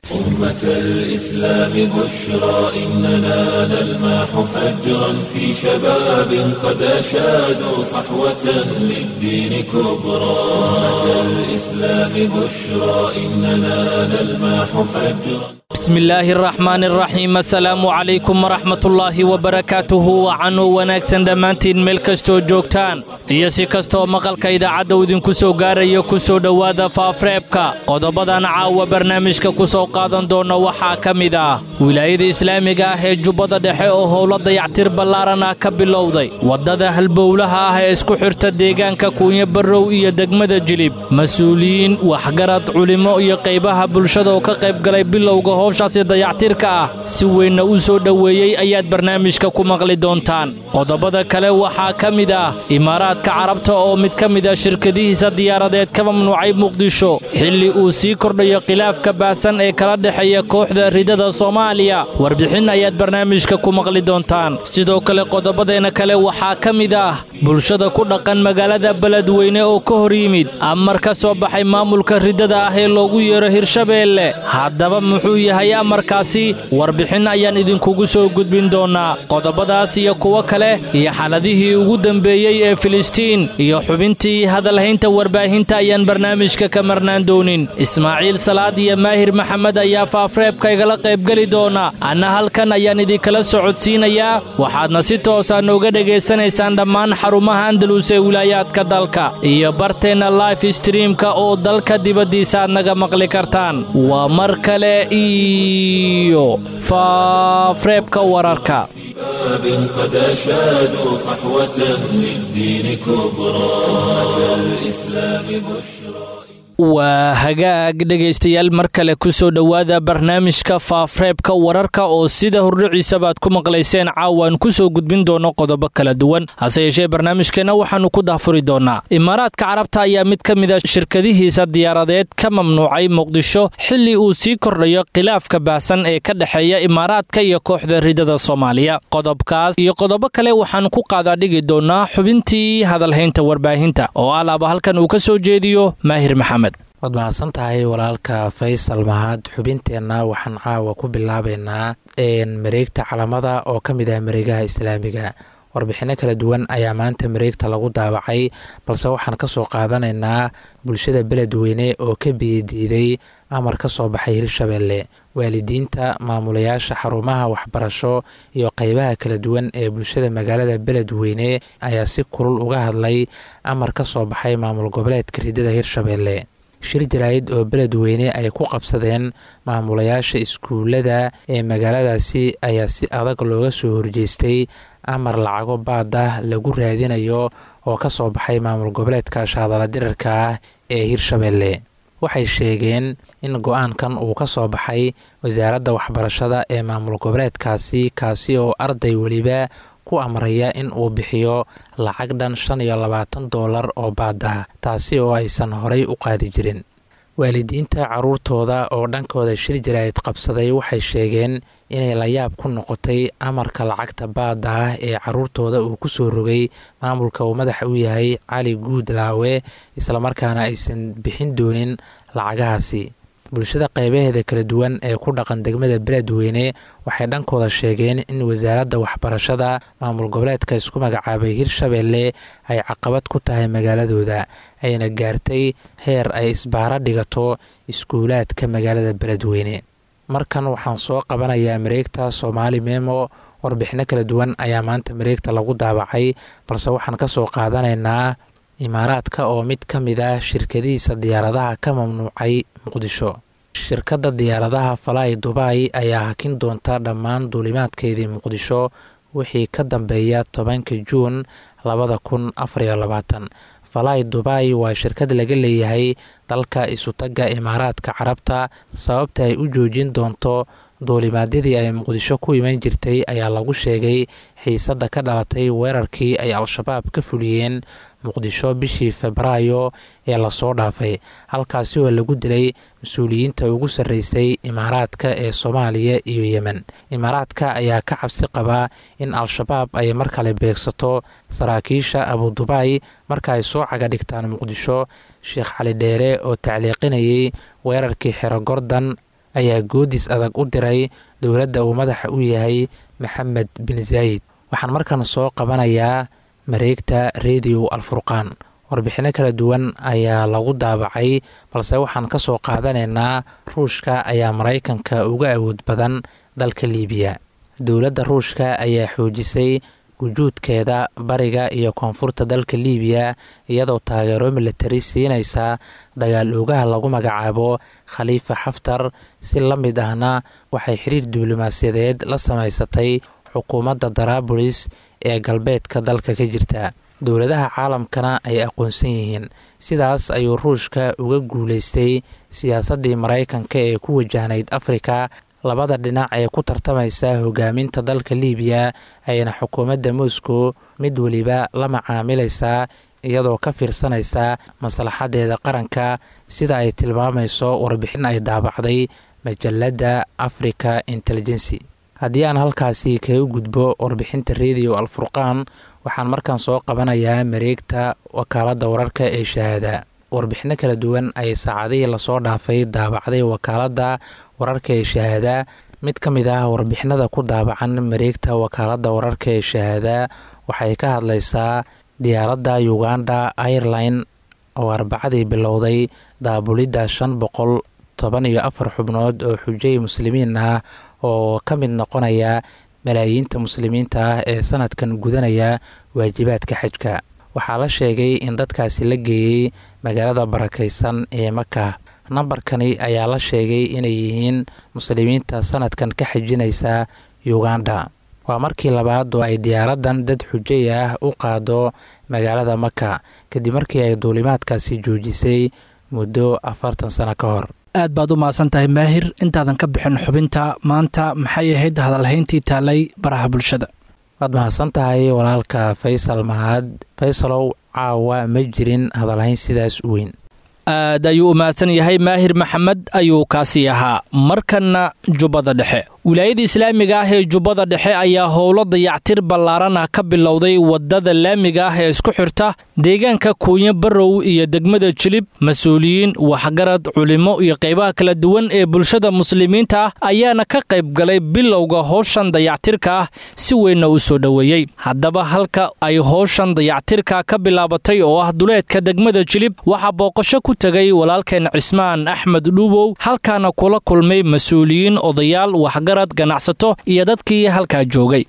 أمة الإسلام بشرى إننا نلمح فجرا في شباب قد أشادوا صحوة للدين كبرى أمة الإسلام بشرى إننا نلمح فجرا بسم الله الرحمن الرحيم السلام عليكم ورحمة الله وبركاته وcanuu wanaagsan dhammaantiin meel kastoo joogtaan iyo si kastoo maqalka idaacadda uu idinku soo gaarayo ku soo dhowaada faafreebka qodobadan caawa barnaamijka ku soo qaadan doona waxaa ka mid ah wilaayada islaamiga ah ee jubbada dhexe oo howlo dayactir ballaaran ah ka bilowday waddada halbowlaha ah ee isku xirta deegaanka kuunyo barrow iyo degmada jilib mas-uuliyiin waxgarad culimmo iyo qaybaha bulshada oo ka qaybgalay bilowga howshaasi dayactirka ah si weynna u soo dhoweeyey ayaad barnaamijka ku maqli doontaan qodobada kale waxaa ka mid ah imaaraadka carabta oo mid ka mid ah shirkadihiisa diyaaradeed ka mamnuucay muqdisho xilli uu sii kordhayo khilaafka baahsan ee kala dhexeeya kooxda ridada soomaaliya warbixin ayaad barnaamijka ku maqli doontaan sidoo kale qodobadeenna kale waxaa ka mid ah bulshada ku dhaqan magaalada beledweyne oo ka hor yimid amar ka soo baxay maamulka ridada ah ee loogu yeero hirshabeelle haddaba muxuu yahay amarkaasi warbixin ayaan idinkugu soo gudbin doonaa qodobadaas iyo kuwo kale iyo xaladihii ugu dambeeyey ee filistiin iyo xubintii hadalhaynta warbaahinta ayaan barnaamijka ka marnaan doonin ismaaciil salaad iyo maahir maxamed ayaa faafreebka igala qaybgeli doona anna halkan ayaan idinkala socodsiinayaa waxaadna si toosa nooga dhegaysanaysaan dhammaan xarumaha andalus ee wilaayaadka dalka iyo barteenna life streamka oo dalka dibaddiisa aad naga maqli kartaan waa mar kale iyo faafreebka wararka شباب قد أشادوا صحوة للدين كبرى أمة الإسلام بشرى waa hagaag dhegaystayaal mar kale ku soo dhowaada barnaamijka faafreebka wararka oo sida hordhiciisabaad ku maqlayseen caawaan ku soo gudbin doono qodobo kala duwan hase yeeshee barnaamijkeenna waxaannu ku daahfuri doonaa imaaraadka carabta ayaa mid ka mid a shirkadihiisa diyaaradeed ka mamnuucay muqdisho xilli uu sii kordhayo khilaafka baahsan ee ka dhexeeya imaaraadka iyo kooxda ridada soomaaliya qodobkaas iyo qodobo kale waxaan ku qaadaa dhigi doonaa xubintii hadalhaynta warbaahinta oo alaaba halkan uu ka soo jeediyo maahir maxamed waad mahadsan tahay walaalka faysal mahad xubinteenna waxaan caawa ku bilaabeynaa mareegta calamada oo ka mid ah mareegaha islaamiga warbixinno kala duwan ayaa maanta mareegta lagu daawacay balse waxaan ka soo qaadanaynaa bulshada beledweyne oo ka biyadiiday amar ka soo baxay hirshabeelle waalidiinta maamulayaasha xarumaha waxbarasho iyo qeybaha kala duwan ee bulshada magaalada beledweyne ayaa si kulul uga hadlay amar ka soo baxay maamul goboleedka ridada hirshabeelle shir jaraa'id oo beledweyne ay ku qabsadeen maamulayaasha iskuullada ee magaaladaasi ayaa si adag looga soo horjeestay amar lacago baada lagu raadinayo oo ka soo baxay maamul goboleedka shaadala dirarka ah ee hirshabeelle waxay sheegeen in go-aankan uu ka soo baxay wasaaradda waxbarashada ee maamul goboleedkaasi kaasi oo arday weliba ku amraya in uu bixiyo lacag dhan shan iyo labaatan doolar oo baada taasi oo aysan horay u qaadi jirin waalidiinta caruurtooda oo dhankooda shir jaraa'id qabsaday waxay sheegeen inay layaab ku noqotay amarka lacagta baada ah ee caruurtooda uu ku soo rogay maamulka uu madaxa u yahay cali guud laawe islamarkaana aysan bixin doonin lacagahaasi bulshada qeybaheeda kala duwan ee ku dhaqan degmada beledweyne waxay dhankooda sheegeen in wasaaradda waxbarashada maamul goboleedka isku magacaabay hirshabeelle ay caqabad ku tahay magaaladooda ayna gaartay heer ay isbaaro dhigato iskuulaadka magaalada beledweyne markan waxaan soo qabanayaa mareegta soomaali memo warbixino kala duwan ayaa maanta mareegta lagu daabacay balse waxaan ka soo qaadanaynaa imaaraadka oo mid ka mid ah shirkadihiisa diyaaradaha ka mamnuucay muqdisho shirkadda diyaaradaha falai dubai ayaa hakin doonta dhammaan duulimaadkeedii muqdisho wixii ka dambeeya tobanka juun labada kun afariyo labaatan falai dubai waa shirkad laga leeyahay dalka isutagga imaaraadka carabta sababta ay u joojin doonto duulimaadyadii ay muqdisho ku iman jirtay ayaa lagu sheegay xiisadda ka dhalatay weerarkii ay al-shabaab ka fuliyeen muqdisho bishii febraayo ee lasoo dhaafay halkaasi oo lagu dilay mas-uuliyiinta ugu sarreysay imaaraadka ee soomaaliya iyo yemen imaaraadka ayaa ka cabsi qabaa in al-shabaab ay mar kale beegsato saraakiisha abudubai marka ay soo caga dhigtaan muqdisho sheekh cali dheere oo tacliiqinayay weerarkii xero gordan ayaa goodis adag u diray dowladda uu madaxa u yahay maxamed bin zaayid waxaan markan soo qabanayaa mareegta rediyo alfurqaan warbixinno kala duwan ayaa lagu daabacay balse waxaan ka soo qaadanaynaa ruushka ayaa maraykanka uga awood badan dalka liibiya dowladda ruushka ayaa xoojisay wujuudkeeda bariga iyo koonfurta dalka liibiya iyadoo taageero militari siinaysa dagaal oogaha lagu magacaabo khaliifa xaftar si la mid ahna waxay xiriir diblomaasiyadeed la samaysatay xukuumadda daraabulis ee galbeedka dalka ka jirta dowladaha caalamkana ay aqoonsan yihiin sidaas ayuu ruushka uga guulaystay siyaasaddii maraykanka ee ku wajahnayd afrika labada dhinac ee ku tartamaysa hogaaminta dalka liibiya ayna xukuumadda moscow mid weliba la macaamilaysaa iyadoo ka fiirsanaysa maslaxadeeda qaranka sida ay tilmaamayso warbixin ay daabacday majalladda africa intelligency haddii aan halkaasi kaga gudbo warbixinta rediyo alfurqaan waxaan markaan soo qabanayaa mareegta wakaaladda wararka ee shahaada warbixinno kala duwan ay saacadihii lasoo dhaafay daabacday wakaaladda wararka ee shahaada mid ka mid ah warbixinada ku daabacan mareegta wakaaladda wararka ee shahaada waxay ka hadlaysaa diyaaradda uganda airline oo arbacadii bilowday daabulidda shan boqol toban iyo afar xubnood oo xujay muslimiin ah oo ka mid noqonaya malaayiinta muslimiinta ah ee sanadkan gudanaya waajibaadka xajka waxaa la sheegay in dadkaasi la geeyey magaalada barakaysan ee maka nambarkani ayaa la sheegay inay yihiin muslimiinta sanadkan ka xajinaysa uganda waa markii labaad oo ay diyaaraddan dad xujay ah u qaado magaalada maka kadib markii ay duulimaadkaasi joojisay muddo afartan sano ka hor aad baad u mahadsan tahay maahir intaadan ka bixin xubinta maanta maxay ahayd hadalhayntii taalay baraha bulshada waad mahadsan tahay walaalka faysal mahad faysalow caawa ma jirin hadalhayn sidaas u weyn aad ayuu u mahadsan yahay maahir maxamed ayuu kaasii ahaa markanna jubbada dhexe wilaayada islaamiga ah ee jubbada dhexe ayaa howlo dayactir ballaaran ah ka bilowday wadada laamiga ah ee isku xirta deegaanka kuunyo barrow iyo degmada jilib mas-uuliyiin waxgarad culimo iyo qaybaha kala duwan ee bulshada muslimiinta ah ayaana ka qayb galay bilowga howshan dayactirka ah si weynna u soo dhoweeyey haddaba halka ay howshan dayactirka ka bilaabatay oo ah duleedka degmada jilib waxaa booqasho ku tegay walaalkeen cismaan axmed dhuubow halkaana kula kulmay mas-uuliyiin odayaal waxgarad ganacsato iyo dadkii halkaa joogay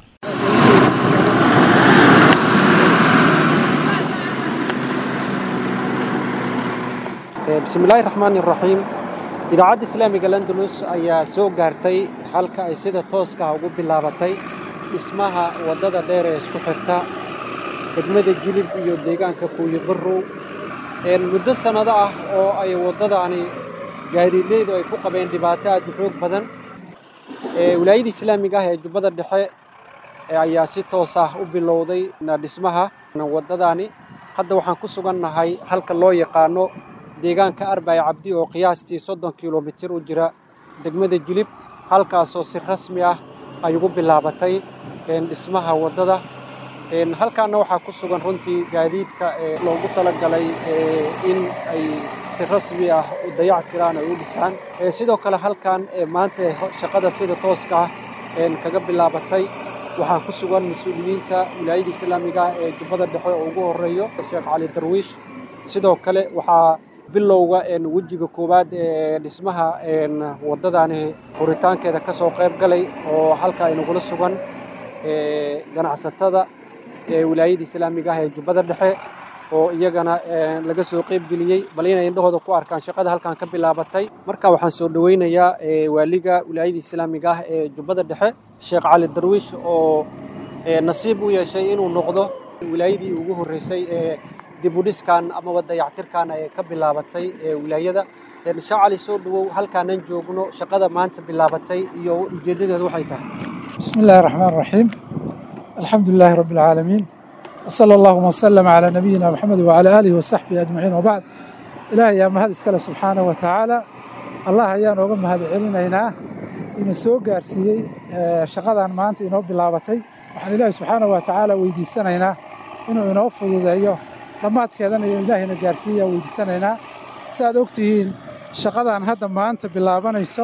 bismillaahi raxmaan iraxiim idaacadda islaamiga landulus ayaa soo gaartay halka ay sida tooska ugu bilaabatay dhismaha waddada dheer ee isku xirta degmada jilib iyo deegaanka kuuyo barrow muddo sannado ah oo ay waddadaani gaadiidleydu ay ku qabeen dhibaato aad u xoog badan wilaayada islaamiga ah ee jubbada dhexe ayaa si toos ah u bilowday dhismaha waddadaani hadda waxaan ku sugannahay halka loo yaqaano deegaanka arbay cabdi oo qiyaastii soddon kilomitir u jira degmada jilib halkaasoo si rasmi ah ay ugu bilaabatay dhismaha waddada halkaana waxaa ku sugan runtii gaadiidka ee loogu talagalay in ay si rasmi ah u dayac tiraan ay u dhisaan sidoo kale halkan maanta shaqada sida tooska ah kaga bilaabatay waxaa ku sugan mas-uuliyiinta wilaayada islaamiga ah ee jubbada dhexe oo ugu horeeyo sheekh cali darwiish sidoo kale waxaa bilowga wejiga koowaad ee dhismaha waddadani furitaankeeda ka soo qayb galay oo halka inagula sugan ganacsatada wilaayada islaamiga ah ee jubbada dhexe oo iyagana laga soo qaybgeliyey bal inay indhahooda ku arkaan shaqada halkan ka bilaabatay marka waxaan soo dhoweynayaa waaliga wilaayada islaamiga ah ee jubbada dhexe sheekh cali darwiish oo nasiib u yeeshay inuu noqdo wilaayadii ugu horreysay ee dibudhiskan amaba dayactirkan ee ka bilaabatay wilaayada sheekh cali soo dhowow halkaanan joogno shaqada maanta bilaabatay iyo ujeeddadeedu waxay tahay بسم الله الرحمن الرحيم الحمد لله رب العالمين وصلى اللهم وسلم على نبينا محمد وعلى آله وصحبه أجمعين وبعد إلهي يا مهد إسكاله سبحانه وتعالى الله أيان وغم مهد علينا إن سوء قارسيي شقادان مانت إنه بلابتي وحن إلهي سبحانه وتعالى ويديسانينا إنه إنه فضل أيوه لما تكيدان إلهي نقارسيي ويديسانينا ساد أكتهين شقادان هذا مانت بلابانيسو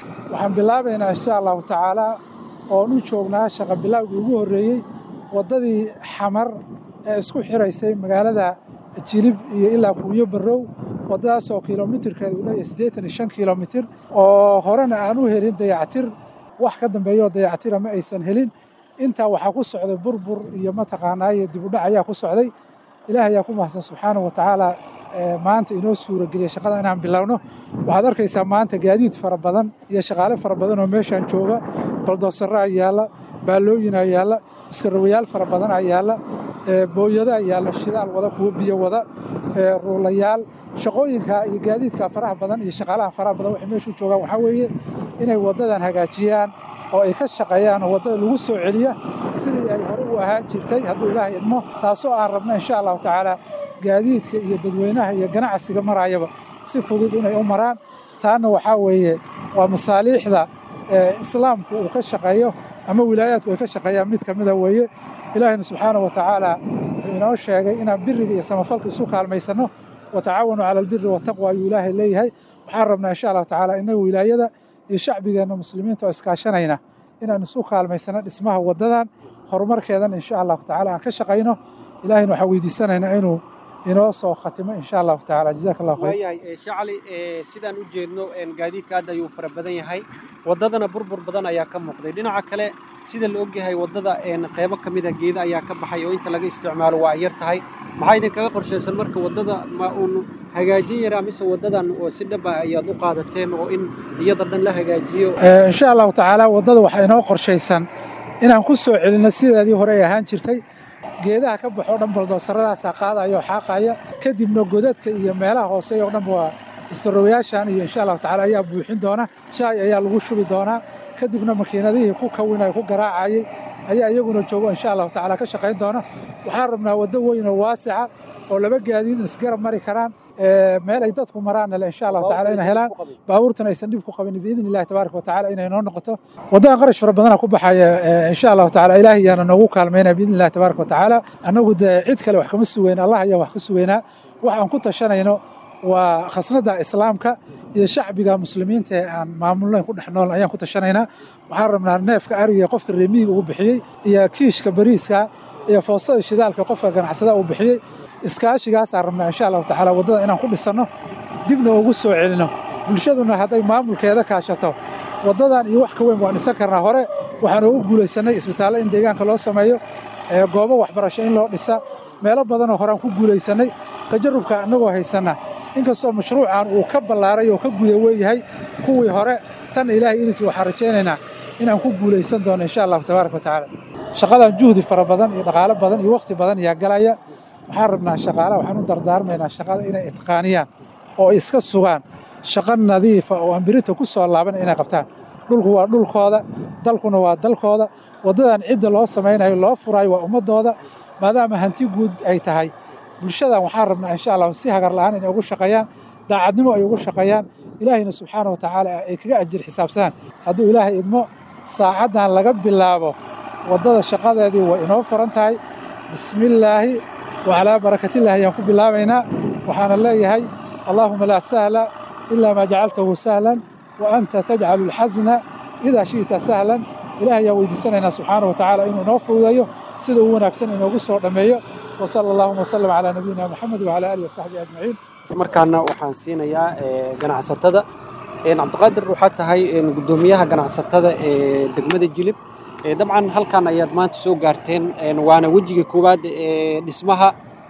waxaan bilaabaynaa insha allahu tacaala oon u joognaa shaqa bilaawgii ugu horreeyey waddadii xamar ee isku xiraysay magaalada jilib iyo ilaa kuunyo barrow waddadaasoo kilomitirkeeda uu leeyahay siddeetan iyo shan kilomitir oo horena aan u helin dayactir wax ka dambeeyaoo dayactira ma aysan helin intaa waxaa ku socday burbur iyo mataqaanaaye dibudhac ayaa ku socday ilaah ayaa ku mahadsan subxaanahu wa tacaala maanta inoo suurageliyay shaqada inaan bilowno waxaad arkaysaa maanta gaadiid fara badan iyo shaqaale fara badan oo meeshaan jooga baldoosarraa yaalla baalooyinaa yaalla iskarawayaal fara badanaa yaalla booyadaa yaalla shidaal wada kuwa biyo wada ruulayaal shaqooyinka iyo gaadiidka faraha badan iyo shaqaalaha faraha badan waxay meeshu joogaan waxaa weeye inay waddadan hagaajiyaan oo ay ka shaqeeyaan oo waddada lagu soo celiya sidii ay hore u ahaan jirtay hadduu ilaahay idmo taasoo aan rabno insha allahu tacaala gaadiidka iyo dadweynaha iyo ganacsiga maraayaba si fudud inay u maraan taana waxaa weeye waa masaaliixda islaamku uu ka shaqeeyo ama wilaayaadku ay ka shaqeeyaan mid ka mida weeye ilaahayna subxaana wa tacaala wuxuu inoo sheegay inaan biriga iyo samafalka isu kaalmaysanno watacaawanuu cala albiri wataqwa ayuu ilaahay leeyahay waxaan rabnaa insha allahu tacaala innaga wilaayada iyo shacbigeenna muslimiinta oo iskaashanayna inaan isu kaalmaysano dhismaha waddadan horumarkeedana insha allahu tacala aan ka shaqayno ilaahayna waxaan weydiisanaynaa inuu inoo soo khatimo insha allahu tacaala jazaaka allahu khayr waayahay shacli sidaan u jeedno gaadiidka hadda ayuu fara badan yahay waddadana burbur badan ayaa ka muuqday dhinaca kale sida la ogyahay waddada qeybo ka mida geeda ayaa ka baxay oo inta laga isticmaalo waa ay yar tahay maxaa idinkaga qorshaysan marka waddada ma uun hagaajin yaraa mise waddadan oo si dhaba ayaad u qaadateen oo in iyada dhan la hagaajiyo insha allahu tacaala waddada waxaa inoo qorshaysan inaan ku soo celinno sideedii hore ay ahaan jirtay geedaha ka baxoo dhan baldoosarradaasaa qaadaya oo xaaqaya kadibna godadka iyo meelaha hoose oo dhan waa iskarowayaashan iyo insha allahu tacaala ayaa buuxin doona jaay ayaa lagu shubi doonaa kadibna makiinadihii ku kawinay ku garaacayay ayaa iyaguna joogo insha allahu tacaala ka shaqayn doona waxaan rabnaa waddo weyn oo waasica oo laba gaadiid isgarab mari karaan meel ay dadku maraanna le insha allahu tacaala inay helaan baabuurtana aysan dhib ku qabin biidni illahi tabaaraka watacaala inay noo noqoto waddadan qarash fara badana ku baxaya insha allahu tacaala ilaahay yaana noogu kaalmaynaya biidni illahi tabaaraka watacaala annagu dee cid kale wax kama sugayna allah ayaa wax ka sugaynaa wax aan ku tashanayno waa khasnada islaamka iyo shacbiga muslimiinta ee aan maamulnayn ku dhex nool ayaan ku tashanaynaa waxaan rabnaa neefka ariga qofka reemiyiga uu bixiyey iyo kiishka bariiska iyo foostada shidaalka qofka ganacsada uu bixiyey iskaashigaasaan rabnaa insha allahu tacaala waddada inaan ku dhisanno dibna ugu soo celino bulshaduna hadday maamulkeeda kaashato waddadan iyo wax ka weyn waan dhisan karnaa hore waxaan ugu guulaysannay isbitaallo in deegaanka loo sameeyo goobo waxbarasho in loo dhisa meelo badanoo horeaan ku guulaysannay tajarubka annagoo haysanna inkastoo mashruucan uu ka ballaaray oo ka guda weeyahay kuwii hore tan ilaahay idinkii waxaan rajaynaynaa inaan ku guulaysan doono insha allahu tabaaraka watacaala shaqadan juhdi fara badan iyo dhaqaalo badan iyo wakhti badan ayaa galaya waxaan rabnaa shaqaalaha waxaan u dardaarmaynaa shaqada inay itqaaniyaan oo ay iska sugaan shaqo nadiifa oo ambirita ku soo laaban inay qabtaan dhulku waa dhulkooda dalkuna waa dalkooda waddadan cidda loo samaynayo loo furaayo waa ummaddooda maadaama hanti guud ay tahay bulshadan waxaan rabnaa insha allahu si hagar la'aan inay ugu shaqeeyaan daacadnimo ay ugu shaqeeyaan ilaahayna subxaana wa tacaala ay kaga ajir xisaabsadaan hadduu ilaahay idmo saacaddan laga bilaabo waddada shaqadeedii way inoo furan tahay bismillaahi wacalaa barakatillahi ayaan ku bilaabaynaa waxaana leeyahay allaahuma laa sahla ilaa maa jacaltahu sahlan wa anta tajcalu alxasna idaa shi'ta sahlan ilaah ayaan weydiisanaynaa subxaana wa tacaala inuu inoo fududeeyo sida uu wanaagsan inoogu soo dhammeeyo وصلى اللهم وسلم على نبينا محمد وعلى اله وصحبه اجمعين markaana waxaan siinayaa ganacsatada cabdiqaadir waxaa tahay gudoomiyaha ganacsatada ee degmada jilib dabcan halkan ayaad maanta soo gaarteen waana wejiga koowaad ee dhismaha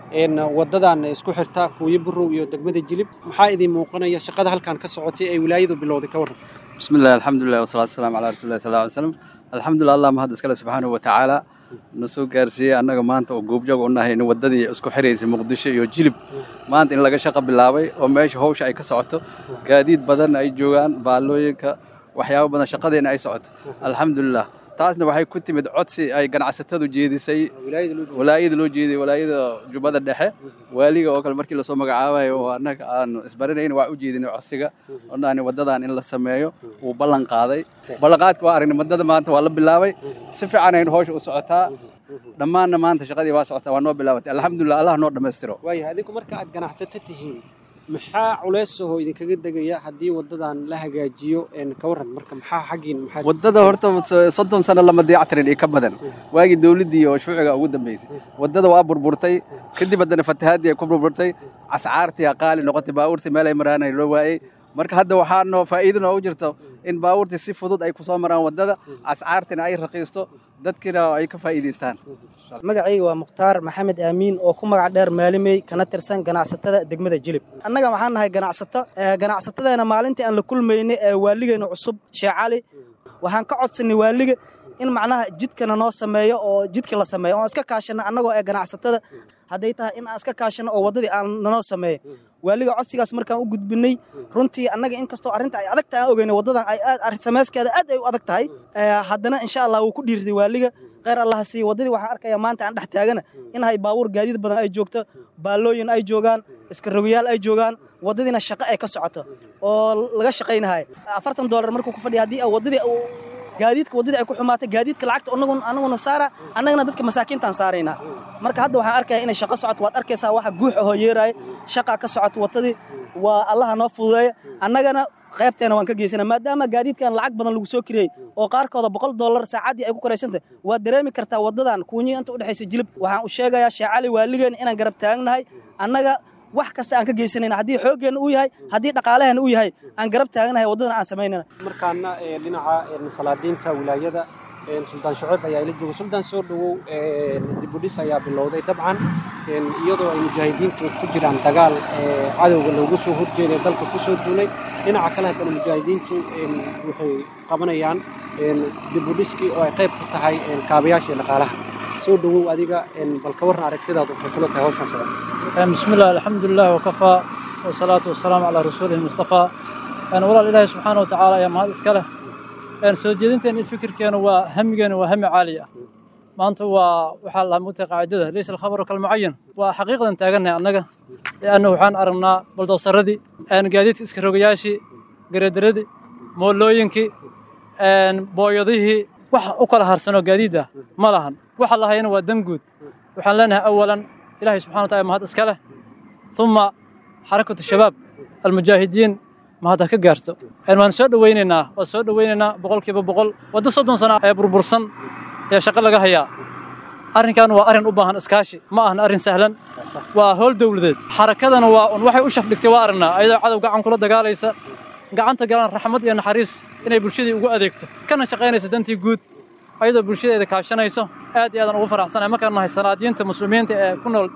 wadadan isku xirta kuuyo burow iyo degmada jilib maxaa idin muuqanaya shaqada halkan ka socotay ee wilaayadu bilowday ka warran بسم الله الحمد لله والصلاة والسلام على رسول الله صلى الله عليه وسلم الحمد لله الله mahad iskale subxaanahu wa tacaala na soo gaarsiiyey annaga maanta oo goobjoog u nahay in waddadii isku xiraysay muqdisho iyo jilib maanta in laga shaqo bilaabay oo meesha hawsha ay ka socoto gaadiid badan ay joogaan baallooyinka waxyaabo badan shaqadeena ay socoto alxamdulilah taasna waxay ku timid codsi ay ganacsatadu jeedisay walaayada loo jeediyey walaayada jubbada dhexe waaliga oo kale markii lasoo magacaabayo oo annaga aanu isbaranayn waa u jeedinay codsiga odhani waddadan in la sameeyo wuu ballan qaaday ballanqaadka waa aragnay waddada maanta waa la bilaabay si fiican aynu hawsha u socotaa dhammaanna maanta shaqadii waa socotaa waa noo bilaabatay alxamdulilah allah noo dhammaystiro waayahay adinku marka aad ganacsato tihiin maxaa culeysahoo idinkaga degaya haddii waddadan la hagaajiyo ka warran marka maxaa xaggiin maxaa waddada horta soddon sano lama dayactirin iyo ka badan waagii dawladdii oo shuuciga ugu dambaysay waddada waa burburtay kadib haddana fatahaadii ay ku burburtay cascaartii qaali noqotay baabuurtii meel ay maraanay loo waayey marka hadda waxaa noo faa'iido noogu jirto in baabuurtii si fudud ay ku soo maraan waddada cascaartina ay raqiisto dadkiina ay ka faa'iidaystaan magacayga waa mukhtaar maxamed aamiin oo ku magac dheer maalimey kana tirsan ganacsatada degmada jilib annaga waxaan nahay ganacsato ganacsatadeena maalintii aan la kulmaynay ee waaligeena cusub sheekh cali waxaan ka codsanay waaliga in macnaha jidkana noo sameeyo oo jidka la sameeyo oon iska kaashano annagoo ee ganacsatada hadday tahay in aan iska kaashano oo waddadii aan nanoo sameeyo waaliga codsigaas markaan u gudbinay runtii annaga inkastoo arrinta ay adag tahay aan ogeynay waddadan ay aad sameyskeeda aad ay u adag tahay haddana insha allah wuu ku dhiirtay waaliga kheyr allaha siiye waddadii waxaan arkayaa maanta aan dhex taagana inahay baabuur gaadiid badan ay joogto baallooyin ay joogaan iska rogayaal ay joogaan waddadiina shaqo ay ka socoto oo laga shaqaynahay afartan doolar markuu ku fadhiya haddii waddadii gaadiidka waddadii ay ku xumaatay gaadiidka lacagta annaguna saara annagana dadka masaakiintaan saaraynaa marka hadda waxaan arkaya inay shaqo socoto waad arkaysaa waxa guux ahoo yeeraaya shaqaa ka socoto waddadii waa allaha noo fududeeya annagana qaybteena waan ka geysana maadaama gaadiidkan lacag badan lagu soo kiriyey oo qaarkooda boqol dollar saacaddii ay ku koraysantahay waad dareemi kartaa waddadan kuunyi inta u dhexaysa jilib waxaan u sheegayaa sheekh cali waaligeena inaan garab taagnahay annaga wax kasta aan ka geysanayna haddii xooggeenna uu yahay haddii dhaqaalaheenna uu yahay aan garab taagnahay waddadana aan samaynayna markaana dhinaca salaadiinta wilaayada suldaan shuceyb ayaa ila jooga suldaan soo dhowow dibudhis ayaa bilowday dabcan iyadoo ay mujaahidiintu ku jiraan dagaal cadowga loogu soo horjeeday dalka ku soo duulay dhinaca kale haddana mujaahidiintu waxay qabanayaan dibudhiskii oo ay qayb ku tahay kaabayaashii dhaqaalaha soo dhowow adiga bal ka warran aragtidaadu waxay kula tahay hawshan socda بسم الله الحمد لله وكفى والصلاة والسلام على رسوله المصطفى أنا والله إلهي سبحانه وتعالى يا مهد إسكاله أنا سوجدين الفكر كانوا وهم كانوا وهم عالية ما أنت وحال موتى قاعدة ليس الخبر كالمعين وحقيقة تاجنا أنك لأنه وحان أرنا بلدو سردي أنا قاعدت إسكروجياشي قردردي مولوينكي أن بويضيه wax u kala harsano gaadiida ma lahan waxa la hayana waa dan guud waxaan leenahay awalan ilaahay subxana wataala mahad iska leh uma xarakatu shabaab almujaahidiin mahad ha ka gaarto waan soo dhowaynaynaa waa soo dhowaynaynaa boqolkiiba boqol waddo soddon sano ee burbursan ayaa shaqo laga hayaa arrinkan waa arrin u baahan iskaashi ma ahan arrin sahlan waa howl dowladeed xarakadana waa un waxay u shafdhigtay waa aragnaa ayadoo cadow gacan kula dagaalaysa gacanta galaan raxmad iyo naxariis inay bulshadii ugu adeegto kana shaqaynaysa dantii guud ayadoo bulshadeeda kaashanayso aad iyo aadan ugu faraxsanahay markaan nahay sanaadiyiinta muslimiinta ee ku nool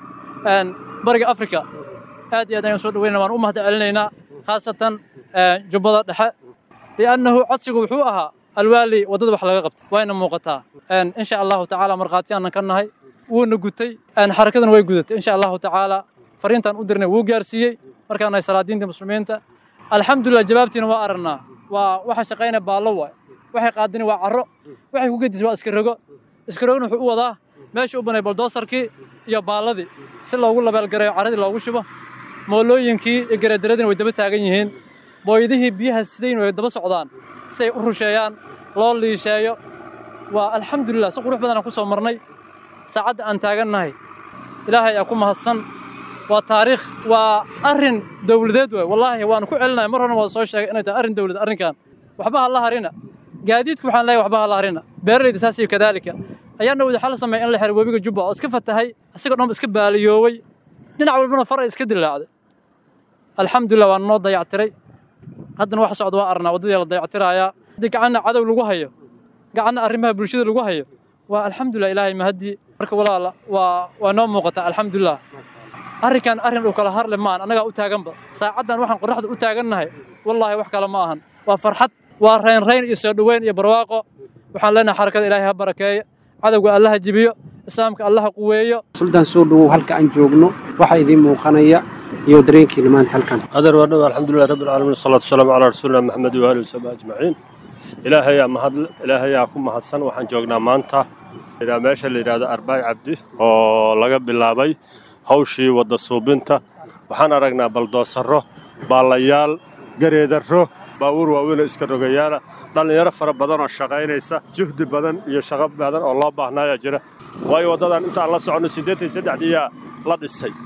bariga afrika aad iyo aad ayaan soo dhaweynaa waan u mahad celinaynaa khaasatan jubbada dhexe liannahu codsigu wuxuu ahaa alwaali waddada wax laga qabto wayna muuqataa insha allahu tacaala markhaatiyaanan ka nahay wuuna gutay xarakadana way gudatay insha allahu tacaala fariintaan u dirnay wuu gaarsiiyey markaan nahay salaadiinta muslimiinta alxamdulilah jawaabtiina waa aragnaa waa waxa shaqaynaya baallo waay waxay qaadini waa carro waxay ku gedis waa iska rogo iska rogona wuxuu u wadaa meesha u banay baldoosarkii iyo baalladii si loogu labeelgareeyo carradii loogu shubo moolooyinkii iyo gareedaradina way daba taagan yihiin booydihii biyaha sidayn way daba socdaan si ay u rusheeyaan loo liisheeyo waa alxamdulilah si qurux badanaan ku soo marnay saacadda aan taagannahay ilaahay ayaa ku mahadsan waa taariikh waa arrin dowladeed waay wallaahi waan ku celinaya mar horena waa soo sheegay inay tahay arrin dowladeed arrinkan waxba ha la harina gaadiidku waxaan leeyahay waxba ha la harina beeralayda saas iyo kadaalika ayaana wada xal sameeyay in la xiro webiga jubba oo iska fatahay isagoo dhan iska baaliyooway dhinac walbana far ay iska dilaacday alxamdulilah waa noo dayactiray haddana wax socda waa arnaa waddadii la dayactirayaa haddii gacanna cadow lagu hayo gacanna arrimaha bulshada lagu hayo waa alxamdulilah ilaahay mahadii marka walaala waa waa noo muuqataa alxamdulilah arrinkan arrin uu kala harle maahan annagaa u taaganba saacaddan waxaan qorraxda u taagannahay wallaahi wax kale ma ahan waa farxad waa raynrayn iyo soo dhoweyn iyo barwaaqo waxaan leenahay xarakada ilaahay ha barakeeyo cadowga allaha jibiyo islaamka allaha quweeyo suldaan soo dhowow halka aan joogno waxaa idiin muuqanaya iyo dareenkiina maanta halkan adeer waa dhow alxamdulilah rabbi alcaalamiin wasalaatu wasalaamu calaa rasuulina maxamed waali wasabi ajmaciin ilaahayaa mahad ilaahayaa ku mahadsan waxaan joognaa maanta meesha la yidhahdo arbaay cabdi oo laga bilaabay hawshii wadda suubinta waxaan aragnaa baldoosarro baallayaal gareedarro baabuur waaweynoo iska rogayaala dhallinyaro fara badan oo shaqaynaysa juhdi badan iyo shaqo badan oo loo baahnaayaa jira waayo waddadan intaan la soconno siddeetan saddexdiiyaa la dhisay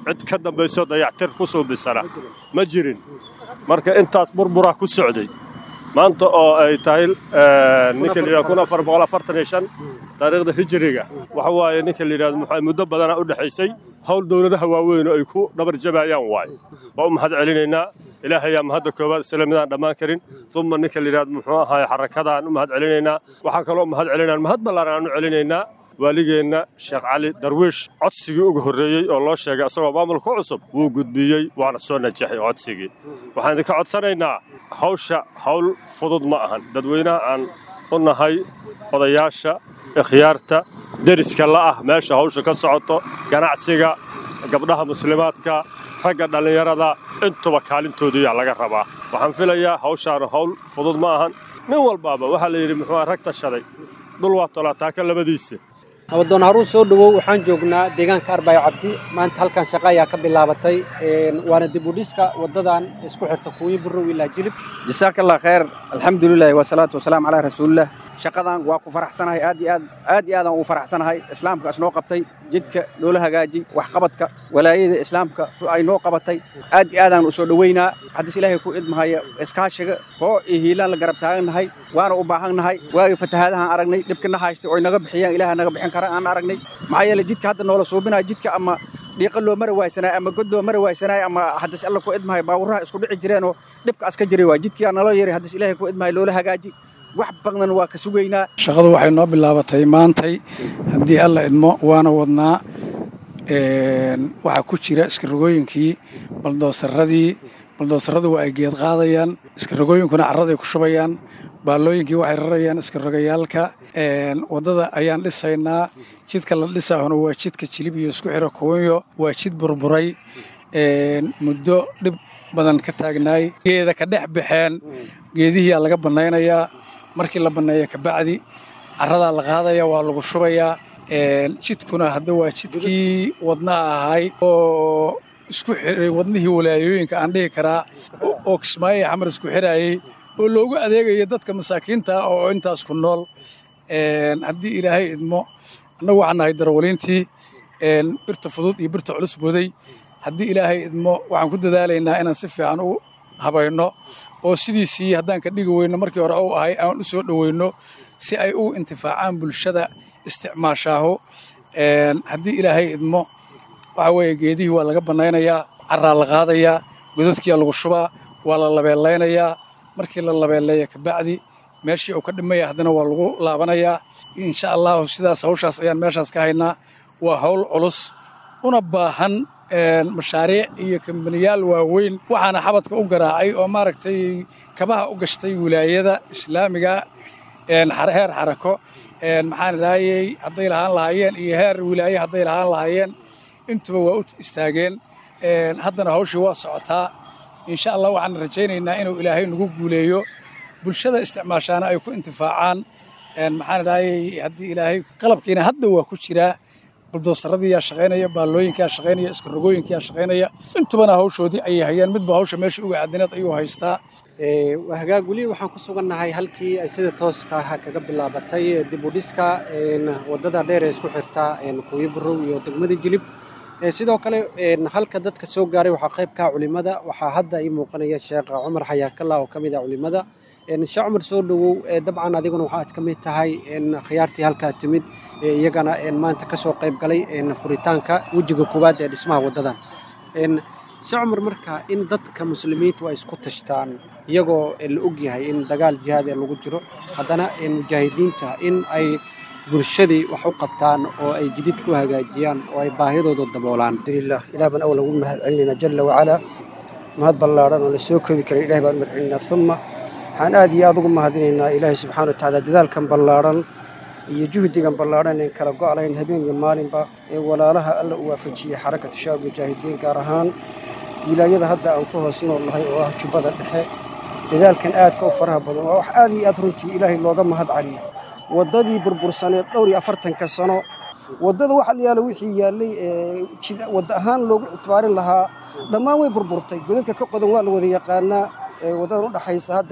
cid ka dambayso dayactir ku suubisana ma jirin marka intaas burbura ku socday maanta oo ay tahay ninka la kun afar boqol afartan iyo shan taariikhda hijiriga waxa waaye ninka la yidhahdo muxuu muddo badana u dhexaysay hawl dowladaha waaweyn oo ay ku dhabar jabayaan waaye waa u mahad celinaynaa ilaahay yaa mahadda koowaad isla midaan dhammaan karin uma ninka la yidhahdo muxuu ahaay xarakadaan u mahad celinaynaa waxaan kaloo mahad celinaa mahad ballaaran aan u celinaynaa waaligeenna sheekh cali darwiish codsigii ugu horreeyey oo loo sheegay isagoo maamulka cusub wuu gudbiyey waana soo najaxay codsigii waxaan idinka codsanaynaa hawsha hawl fudud ma ahan dadweynaha aan u nahay odayaasha ikhyaarta deriska la'ah meesha hawsha ka socoto ganacsiga gabdhaha muslimaadka ragga dhallinyarada intuba kaalintooduyaa laga rabaa waxaan filayaa hawshaanu hawl fudud ma ahan nin walbaaba waxaa la yidhi muxuu rag tashaday dhul waa tolaataaka labadiisa nabadoon haruun soo dhowow waxaan joognaa deegaanka arbaayo cabdi maanta halkan shaqo ayaa ka bilaabatay waana dib u dhiska waddadan isku xirta kuuyi burrow ilaa jilib jasaaka allah khayr alxamdulilahi wasalaatu wasalaamu calaa rasuulillah shaqadan waa ku faraxsanahay aad iyo aad aad iyo aadaan ugu faraxsanahay islaamka isnoo qabtay jidka noola hagaaji waxqabadka walaayada islaamka ay noo qabatay aad iyo aadaan u soo dhoweynaa xadiis ilaahay ku idmahaya iskaashiga hoo iyo hiilaan la garab taagannahay waana u baahannahay waagii fatahaadahaan aragnay dhibkina haystay oy naga bixiyaan ilaah naga bixin kara aan aragnay maxaa yeele jidka hadda noola suubinaya jidka ama dhiiqa loo mari waaysanaayo ama god loo mari waaysanaayo ama xadiis alla ku idmahay baawuraha isku dhici jireenoo dhibkaas ka jiray waa jidkiyaa naloo yeray xadiis ilaahay ku idmahay loola hagaaji wax badan waa ka sugaynaa shaqadu waxay noo bilaabatay maantay haddii alla idmo waana wadnaa waxaa ku jira iskarogooyinkii baldoosaradii baldoosaradu waa ay geed qaadayaan iskarogooyinkuna carraday ku shubayaan baallooyinkii waxay rarayaan iskarogayaalka waddada ayaan dhisaynaa jidka la dhisaahuna waa jidka jilib iyo isku xiro kuwanyo waa jid burburay muddo dhib badan ka taagnaay geeda ka dhex baxeen geedihiyaa laga bannaynayaa markii la banneeya kabacdi carradaa la qaadaya waa lagu shubayaa jidkuna hadda waa jidkii wadnaha ahay oo isku xiray wadnihii walaayooyinka aan dhihi karaa oo kismaayo xamar isku xiraayey oo loogu adeegayo dadka masaakiinta ah oo intaas ku nool haddii ilaahay idmo annagu waxaan nahay darawaliintii birta fudud iyo birta culus boday haddii ilaahay idmo waxaan ku dadaalaynaa inaan si fiican u habayno oo sidiisii haddaan ka dhigi weyno markii hore u ahay aan u soo dhoweyno si ay u intifaacaan bulshada isticmaashaaho haddii ilaahay idmo waxa weeye geedihii waa laga bannaynayaa carraa la qaadayaa godadkiyaa lagu shubaa waa la labeellaynayaa markii la labeelleeya kabacdi meeshii uu ka dhimaya haddana waa lagu laabanayaa insha allahu sidaas hawshaas ayaan meeshaas ka haynaa waa hawl culus una baahan mashaariic iyo kambaniyaal waaweyn waxaana xabadka u garaacay oo maaragtay kabaha u gashtay wilaayada islaamiga heer xarako maxaan idhaahayey hadday lahaan lahaayeen iyo heer wilaaye hadday lahaan lahaayeen intuba waa u istaageen haddana hawshii waa socotaa insha allah waxaan rajaynaynaa inuu ilaahay nagu guuleeyo bulshada isticmaashaana ay ku intifaacaan maxaan idhaahayey haddii ilaahay qalabkiina hadda waa ku jiraa buldoosaradii shaqaynaya baallooyinkaa shaqaynaya iskarogooyinkaa shaqaynaya intubana hawshoodii ayay hayaan midba hawsha meesha uga aadineed ayuu haystaa hagaag weli waxaan ku sugannahay halkii ay sida tooska ah kaga bilaabatay dib u dhiska waddada dheer ee isku xirta kuuyi burow iyo degmada jilib sidoo kale halka dadka soo gaaray waxaa qayb ka culimada waxaa hadda ii muuqanaya sheekh cumar xayaakalla oo ka mid ah culimada sheekh cumar soo dhowow dabcan adiguna waxaad ka mid tahay khiyaartii halkaa timid iyagana maanta ka soo qayb galay furitaanka wejiga koowaad ee dhismaha waddadan sheekh cumar marka in dadka muslimiintu ay isku tashtaan iyagoo la og yahay in dagaal jihaad ee lagu jiro haddana mujaahidiinta in ay bulshadii wax u qabtaan oo ay jidid ku hagaajiyaan oo ay baahidooda daboolaan alhamdulillah ilaah baan awal ugu mahad celinayna jalla wacalaa mahad ballaadhan oo la soo koobi karin ilaah baan u mahad celinaynaa uma waxaan aad iyo aad ugu mahadinaynaa ilaahay subxaana watacaala dadaalkan ballaadhan iyo juhdigan ballaadhan een kala go'layn habeen iyo maalinba ee walaalaha alla u waafajiyey xarakatu shaab mujaahidiin gaar ahaan wilaayada hadda aan ku hoos nool nahay oo ah jubbada dhexe dadaalkan aadka u faraha badan waa wax aad iyo aad runtii ilaahay looga mahad caliyo waddadii burbursaneed dhowr iyo afartanka sano waddada waxa la yaalo wixii yaallay wadda ahaan loogu ictibaarin lahaa dhammaan way burburtay godadka ka qodan waa la wada yaqaanaa waddadan u dhaxaysa hadda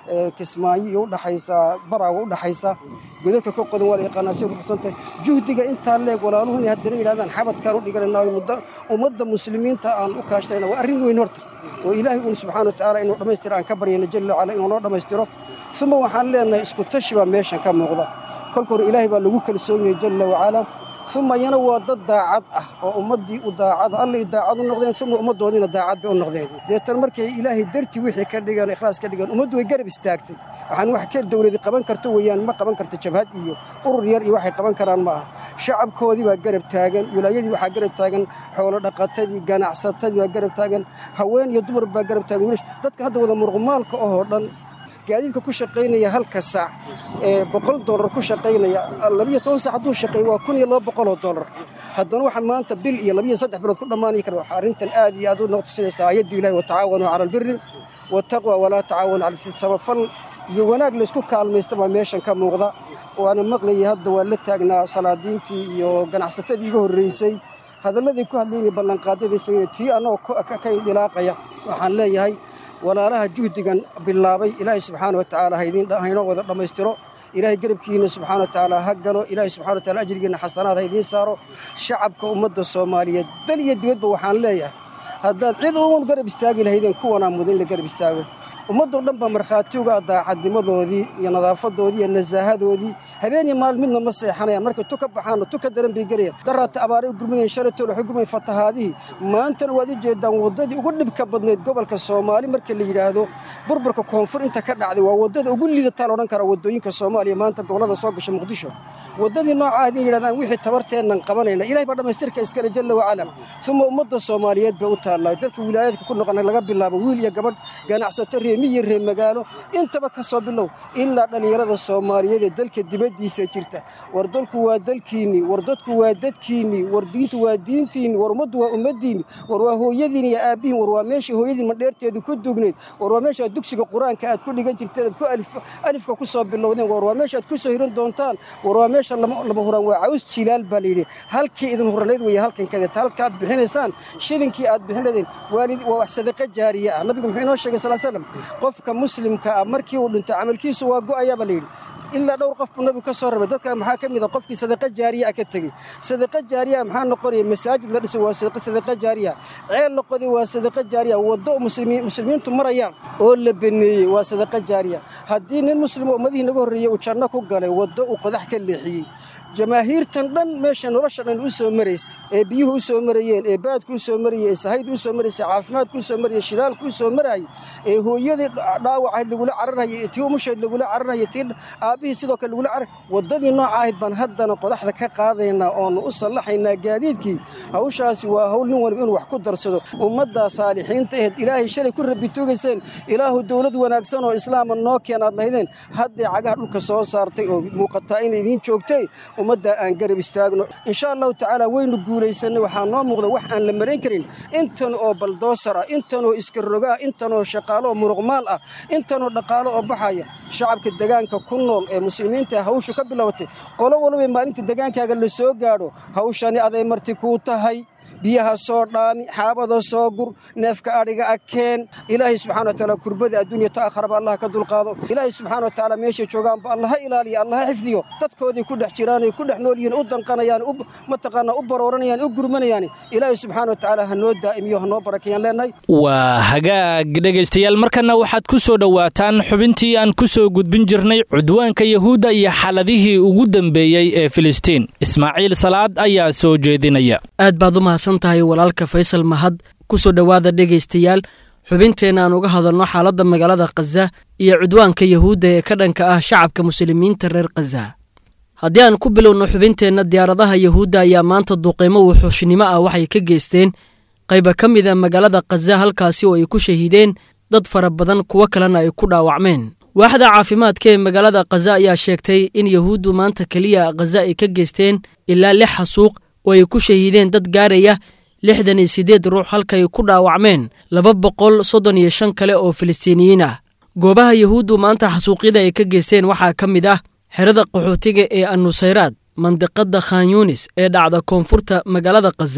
kismaayo iyo udhaxaysa baraaga udhaxaysa godadka ka qodan waa la yaqaanaa si ruqsantahay juhdiga intaa leeg walaaluhu inay haddana yidhahdaan xabadkaan u dhiganayna muddo ummadda muslimiinta aan u kaashanayna waa arrin weyn horta oo ilaahay uun subxaana wa tacaala inuu dhammaystira aan ka baryayna jalla wacala inuu noo dhammaystiro uma waxaan leenahay isku tashi baa meeshan ka muuqda kolka hore ilaahay baa lagu kalsoon yahay jalla wacala uma iyana waa dad daacad ah oo ummaddii u daacada allay daacad u noqdeen uma ummaddoodiina daacad bay u noqdeen deetan markay ilaahay dartii wixii ka dhigan ikhlaas ka dhigan ummaddu way garab istaagtay waxaan wax ka dawladi qaban karto weeyaan ma qaban karto jabhad iyo urur yar iyo waxay qaban karaan ma aha shacabkoodii baa garab taagan wilaayadii waxaa garab taagan xoolo dhaqatadii ganacsatadii baa garab taagan haween iyo dumar baa garab taagan wiilash dadkan hadda wada muruqmaalka ahoo dhan gaadiidka ku shaqaynaya halka saac ee boqol dollar ku shaqaynaya labiyo toban saac hadduu shaqeeyo waa kun iyo laba boqoloo dollar haddana waxaan maanta bil iyo labiyo saddex bilood ku dhammaanaya kara waxaa arrintan aad iyo aad u noqtusinaysaa ayaddu ilahi watacaawanuu cala albiri wataqwa walaa tacaawanu cala samafal iyo wanaag laysku kaalmaysta baa meeshan ka muuqda waana maqlayay hadda waa la taagnaa salaadiintii iyo ganacsatadii iga horraysay hadalladii ku hadlaynaya ballanqaadyadii sameeye tii annagoo ka indilaaqaya waxaan leeyahay walaalaha juhdigan bilaabay ilaahay subxaana wa tacaala haynoo wada dhammaystiro ilaahay garabkiina subxaana wa tacaala ha galo ilaahay subxana wa taala ajrigiina xasanaad ha idiin saaro shacabka ummadda soomaaliyeed dal iyo dibadba waxaan leeyahay haddaad cid uun garab istaagi lahaydeen kuwanaa mudan in la garab istaago ummaddoo dhan baa markhaati uga daacadnimadoodii iyo nadaafadoodii iyo nasaahadoodii habeeniyo maalin midna ma seexanayaan markay tu ka baxaanno tu ka daran bay gelayaan daraata abaaray u gurmadeen shalatool waxay gurmadeen fatahaadihii maantana waad u jeedaan waddadii ugu dhibka badnayd gobolka soomaali marka la yidhaahdo burburka koonfur inta ka dhacday waa waddada ugu liidataa la odhan karaa waddooyinka soomaaliya maanta gobollada soo gasha muqdisho waddadii nooca ah inay yidhahdaan wixii tabarteennan qabanayna ilahay baa dhammaystirka iskale jalla wacala uma ummadda soomaaliyeed bay u taallaa dadka wilaayadka ku noqon laga bilaabo wiil iyo gabadh ganacsato reemiyo reer magaalo intaba ka soo bilow ilaa dhallinyarada soomaaliyeed ee dalka dibaddiisa jirta war dalku waa dalkiinnii war dadku waa dadkiinnii war diintu waa diintiinni war ummaddu waa ummaddiinni war waa hooyadiin iyo aabbihiin war waa meeshii hooyadiin madheerteedu ku dugnayd war waa meesha dugsiga qur-aanka aad ku dhigan jirteen aad ku alifka ku soo bilowdeen war waa meesha aad ku soo hiran doontaan war waa meesha lama huraan waa caws jilaal baa layidhi halkii idin huranayd weeye halkan kadeeta halka aad bixinaysaan shilinkii aad bixinadeen waa wax sadaqa jaariye ah nabigu muxuu inoo sheegay sal slam qofka muslimka ah markii uu dhinto camalkiisu waa go'ayaa baa layidhi ilaa dhowr qof buu nabigu ka soo rabay dadka maxaa ka mid a qofkii sadaqa jaariya ah ka tegey sadaqa jaariya maxaa noqonaya masaajid la dhisay waa sadaqa jaariya ceel la qoday waa sadaqa jaariya waddo muslimiintu marayaan oo la baneeyey waa sadaqa jaariya haddii nin muslim oo ummadihii naga horreeyey uu janno ku galay waddo uu qodax ka leexiyey jamaahiirtan dhan meesha nolosha dhan u soo maraysa ee biyuhu u soo marayeen ee baadku u soo marayey ee sahaydu u soo maraysay caafimaadku u soo marayey shidaalku u soo marayay ee hooyadii dhaawacayd lagula cararhayay ee tii umushayd lagula cararhayay tii aabbihii sidoo kale lagula carar waddadii nooca ahayd baan haddana qodaxda ka qaadaynaa oonu u sallaxaynaa gaadiidkii hawshaasi waa hawl nin waliba inuu wax ku darsado ummaddaa saalixiinta aheed ilaahay shalay ku rabbi tuugayseen ilaahu dowlad wanaagsan oo islaama noo keenaad lahaydeen hadday cagaha dhulka soo saartay oo muuqataa inay idiin joogtay ummadda aan garab istaagno insha allahu tacaala waynu guulaysanay waxaa noo muuqda wax aan la marayn karin intan oo baldoosar ah intan oo iska roga ah intan oo shaqaalo oo muruqmaal ah intan oo dhaqaalo oo baxaya shacabka degaanka ku nool ee muslimiinta hawshu ka bilowatay qolo walba maalinta degaankaaga la soo gaadho hawshani aday marti kuu tahay biyaha soo dhaami xaabada soo gur neefka adhiga akeen ilaahay subxana wa taala kurbada adduunya ta akharaba allah ka dulqaado ilaahay subxana wa tacaala meeshay joogaanba allaha ilaaliya allaha xifdiyo dadkoodii ku dhex jiraan ku dhex nool yihiin u danqanayaan mataqaanaa u barooranayaan u gurmanayaan ilaahay subxana wa tacaala ha noo daa'imiyo ha noo barakayaan leenahay waa hagaag dhegaystayaal markana waxaad ku soo dhowaataan xubintii aan ku soo gudbin jirnay cudwaanka yahuudda iyo xaladihii ugu dambeeyey ee filistiin ismaaciil salaad ayaa soo jeedinaya aad baad u mahadsan tahay walaalka faysal mahad ku soo dhowaada dhegaystayaal xubinteenna aan uga hadalno xaaladda magaalada khaza iyo cudwaanka yahuudda ee ka dhanka ah shacabka muslimiinta reer khaza haddii aan ku bilowno xubinteenna diyaaradaha yahuudda ayaa maanta duqeymo wuxuushnimo ah waxay ka geysteen qayba ka mid a magaalada khaza halkaasi oo ay ku shahiideen dad fara badan kuwo kalena ay ku dhaawacmeen waaxda caafimaadka ee magaalada khaza ayaa sheegtay in yahuuddu maanta keliya khaza ay ka geysteen ilaa lix xasuuq oo ay ku shahiideen dad gaaraya lixdan iyo siddeed ruux halka ay ku dhaawacmeen laba boqol soddon iyo shan kale oo filistiiniyiin ah goobaha yahuuddu maanta xasuuqyada ay ka geysteen waxaa ka mid ah xerada qaxootiga ee annusayraad mandiqadda khan yunis ee dhacda koonfurta magaalada khaza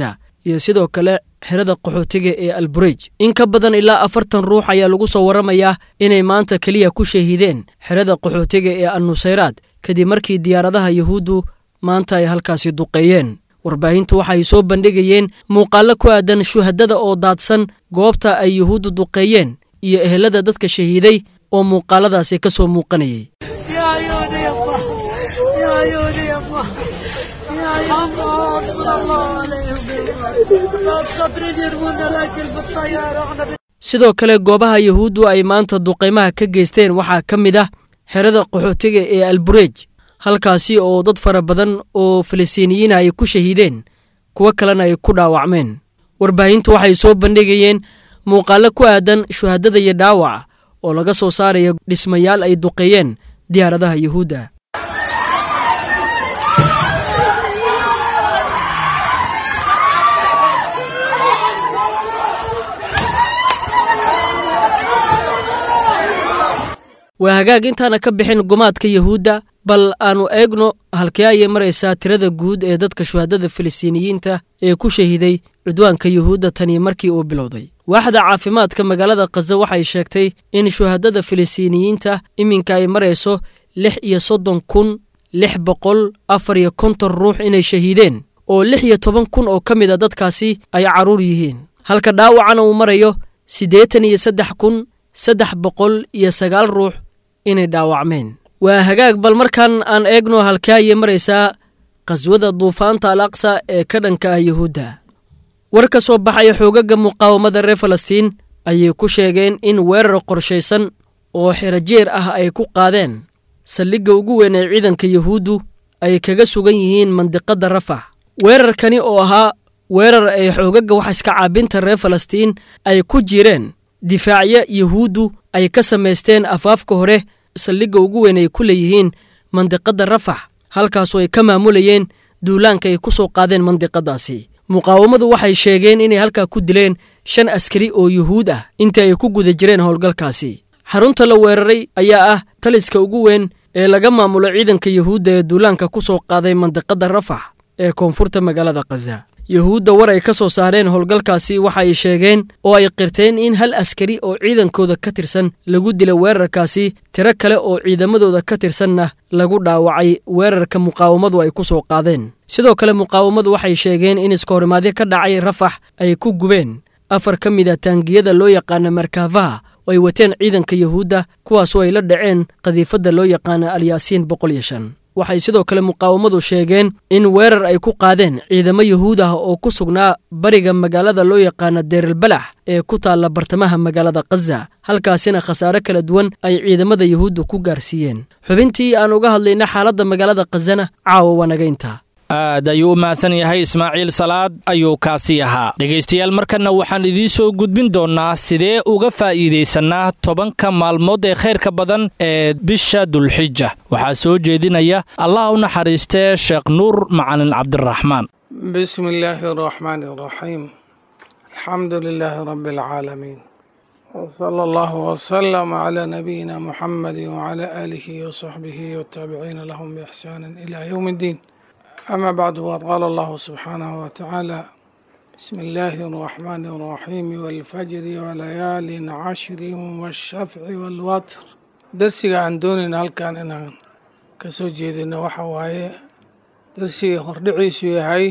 iyo sidoo kale xerada qaxootiga ee alburej in ka badan ilaa afartan ruux ayaa lagu soo warramayaa inay maanta keliya ku shahiideen xerada qaxootiga ee annusayraad kadib markii diyaaradaha yuhuuddu maanta ay halkaasi duqeeyeen warbaahintu waxay soo bandhigayeen muuqaallo ku aadan shuhadada oo daadsan goobta ay yuhuuddu duqeeyeen iyo ehelada dadka shahiiday oo muuqaaladaasi ka soo muuqanayay sidoo kale goobaha yuhuuddu ay maanta duqaymaha ka geysteen waxaa ka mid ah xerada qaxootiga ee alburej halkaasi oo dad fara badan oo falastiiniyiina ay ku shahiideen kuwo kalena ay ku dhaawacmeen warbaahintu waxay soo bandhigayeen muuqaallo ku aadan shuhadada iyo dhaawaca oo laga soo saaraya dhismayaal ay duqeeyeen diyaaradaha yuhuudda waa hagaag intaana ka bixin gumaadka yuhuudda bal aannu eegno halkee ayay maraysaa tirada guud ee dadka shuhadada falastiiniyiinta ee ku shahiiday cudwaanka yuhuudda tanii markii uu bilowday waaxda caafimaadka magaalada khaza waxay sheegtay in shuhadada falastiiniyiinta iminka ay marayso lix iyo soddon kun lix boqol afar iyo konton ruux inay shahiideen oo lix iyo toban kun oo ka mid a dadkaasi ay carruur yihiin halka dhaawacana uu marayo siddeetan iyo saddex kun saddex boqol iyo sagaal ruux inay dhaawacmeen waa hagaag bal markan aan eegno halkee ayay maraysaa qaswada duufaanta al aqsa ee ka dhanka ah yuhuudda war ka soo baxaya xoogaga muqaawamada reer falastiin ayay ku sheegeen in weerar qorshaysan oo xerajeer ah ay ku qaadeen saldhigga ugu weyn ee ciidanka yuhuuddu ay kaga sugan yihiin mandiqadda rafax weerarkani oo ahaa weerar ay xoogaga wax iska caabinta reer falastiin ay ku jireen difaacyo yuhuuddu ay ka samaysteen afaafka hore saldhigga ugu weyn ay ku leeyihiin mandiqadda rafax halkaasoo ay ka maamulayeen duulaanka ay ku soo qaadeen mandiqadaasi muqaawamadu waxay sheegeen inay halkaa ku dileen shan askari oo yuhuud ah intii ay ku guda jireen howlgalkaasi xarunta la weeraray ayaa ah taliska ugu weyn ee laga maamulo ciidanka yuhuudda ee duulaanka ku soo qaaday mandiqadda rafax ee koonfurta magaalada khaza yuhuudda war ay ka soo saareen howlgalkaasi waxa ay sheegeen oo ay qirteen in hal askari oo ciidankooda ka tirsan lagu dilay weerarkaasi tiro kale oo ciidamadooda ka tirsanna lagu dhaawacay weerarka muqaawamadu ay ku soo qaadeen sidoo kale muqaawamadu waxay sheegeen in iskahorimaadyo ka dhacay rafax ay ku gubeen afar ka mid a taangiyada loo yaqaana markaafaha oo ay wateen ciidanka yuhuudda kuwaasoo ay la dhaceen qadiifadda loo yaqaana alyaasiin boqol iyo shan waxay sidoo kale muqaawamadu sheegeen in weerar ay ku qaadeen ciidamo yuhuud ah oo ku sugnaa bariga magaalada loo yaqaana deerelbalax ee ku taalla bartamaha magaalada khaza halkaasina khasaare kala duwan ay ciidamada yuhuudda ku gaarsiiyeen xubintii aan uga hadlayna xaaladda magaalada khazana caawa wanagaynta aad ayuu u mahadsan yahay ismaaciil salaad ayuu kaasi ahaa dhegaystayaal markanna waxaan idiin soo gudbin doonnaa sidee uga faa'iidaysannaa tobanka maalmood ee khayrka badan ee bisha dulxija waxaa soo jeedinaya allah u naxariistee sheekh nuur macalin cabdiraxmaan bismi illaahi araxmaani araxiim alxamdu lilaahi rabbi alcaalamiin wsala allahu wsalam calaa nabiyina muxamadi wcalaa aalihi wasaxbihi wataabiciina lahum biixsaanin ilaa yowmi iddiin أما بعد وقد قال الله سبحانه وتعالى بسم الله الرحمن الرحيم والفجر وليال عشر والشفع والوتر درسiga aan doonayna halkan inaan kasoo jeedino waxa waaye darsiga hordhiciisu yahay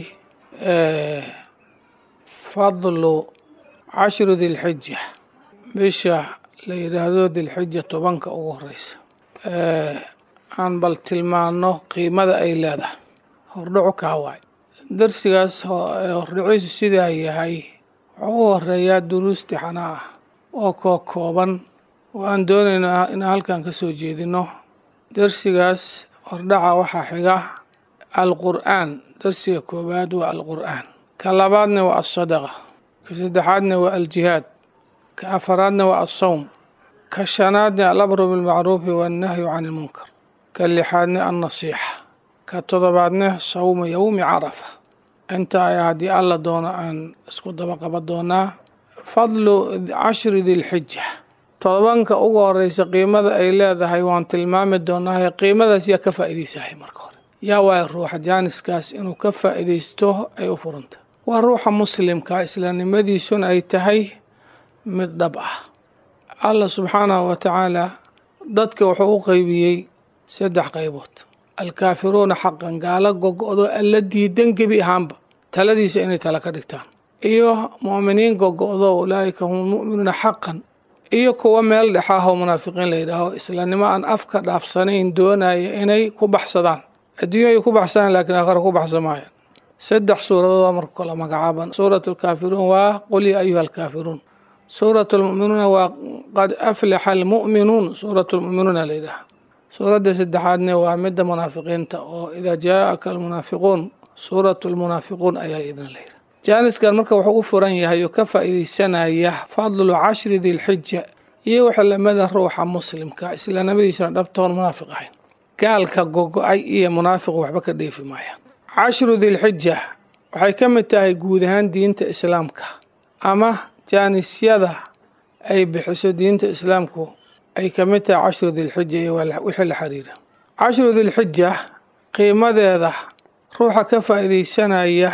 fadlu cashru dilxija bisha la yidhaahdo dilxija tobanka ugu horeysa aan bal tilmaano qiimada ay leedahay hordhaco kaa waay darsigaas hordhiciisu sidaa yahay wuxuu u horeeyaa duruusti xanaa ah oo koo kooban oo aan doonayno inaan halkan ka soo jeedino darsigaas hordhaca waxaa xiga alqur'aan darsiga koowaad waa alqur'aan ka labaadna waa alsadaqa ka saddexaadna waa aljihaad ka afaraadna waa alsawm ka shanaadna alabru bilmacruufi waannahyu can ilmunkar ka lixaadna alnasiixa ka todobaadna sawma yowmi carafa inta ayaa haddii alla doono aan isku daba qaban doonaa fadlu cashri dilxija todobanka ugu horeysa qiimada ay leedahay waan tilmaami doonaa qiimadaas yaa ka faa'iidaysahay marka hore yaa waaya ruuxa jaaniskaas inuu ka faa'iidaysto ay u furanta waa ruuxa muslimka islaamnimadiisuna ay tahay mid dhab ah allah subxaanahu wa tacaala dadka wuxuu u qeybiyey saddex qaybood alkaafiruuna xaqan gaalo gogo-do alla diidan gebi ahaanba taladiisa inay tala ka dhigtaan iyo mu'miniin gogo-do ulaa'ika hum lmu'minuuna xaqan iyo kuwa meel dhexaahoo munaafiqiin la yidhaaho islaamnimo aan afka dhaafsanayn doonaya inay ku baxsadaan adduunya ay ku baxsadaan laakiin aakhira ku baxsan maayaan saddex suuradood marka kala magacaaban suuratu alkaafiruun waa qul yaa ayuha alkaafiruun suuratu almu'minuuna waa qad aflaxa almu'minuun suuratu almu'minuuna la yidhaaha suuradda saddexaadna waa midda munaafiqiinta oo idaa jaa'aka almunaafiquun suuratu almunaafiquun ayaa idin la yidhaha jaaniskan marka wuxuu u furan yahay oo ka faa'iidaysanaya fadlu cashri dilxija iyo waxa lamida ruuxa muslimka islaamnimadiisana dhabtoon munaafiq ahayn gaalka gogo-ay iyo munaafiq waxba ka dheefi maayaan cashru dilxija waxay ka mid tahay guud ahaan diinta islaamka ama jaanisyada ay bixiso diinta islaamku ay ka mid tahay cashru dilxija iyo wixii la xiriira cashru dilxija qiimadeeda ruuxa ka faa'iidaysanaya